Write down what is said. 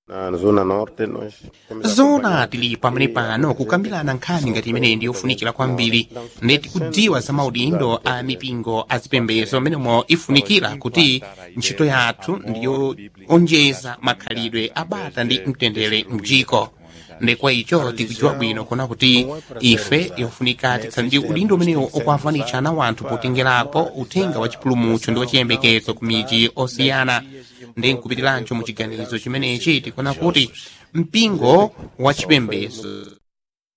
Na zona norte nós temos zona tili pamene pano kukambirana nkhani ngati imeneyi ndi yofunikira kwambiri ndeti kudziwa za maudindo a mipingo azipembedzo amenemo ifunikira kuti ntchito yathu ndiyo onjeza makhalidwe abata ndi mtendere mdziko ndekwa icho tikudziwa bwino kuna kuti ife yofunika tikhale ndi udindo umenewo okwavanicha na wanthu potengerapo uthenga wa chipulumutso ndi wachiyembekezo ku midzi osiyana ndi nkupitirancho mu chiganizo chimenechi tikuona kuti mpingo wa chipembedzo